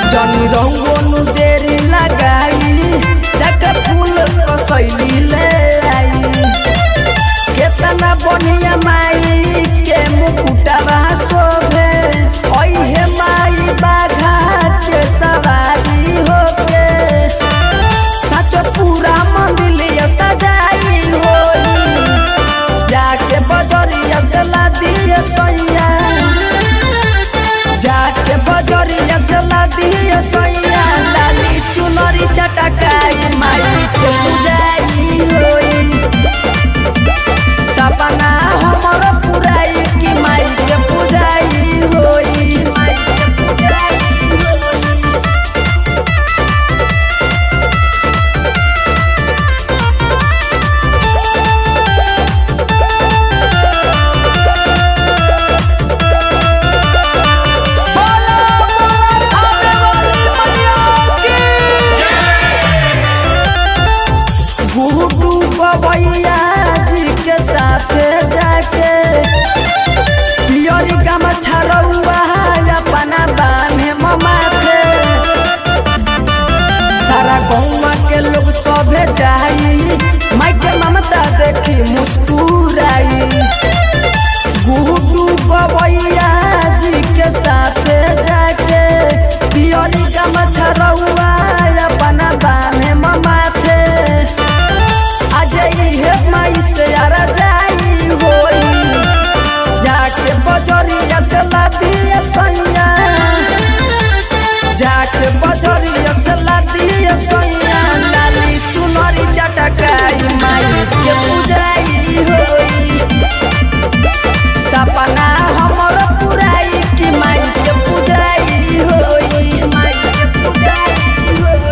जनी रंगोनु देरी लगाई जाके फूल कसैली ले आई केतना बढ़िया माई के मुकुटवा शोभे ओहे माई बाघा के सवारी होके सच पूरा मंदिलिया सजाई होई जाके बजरिया से ला दिए सैया जाके बजरिया से ला दिए सैया लाली चुनरी चटकाई माई के पूजाई होई सपना हमर पुराई की माई के पूजाई होई माई के पूजाई होई गुड्डू बबैया जी के साथे जाके पियरी गमछा रउआ अपना बान्हे ममाथे सारा गौवा के लोग सभे जाई माई के ममता देखी मुस्कुराई गुड्डू बबैया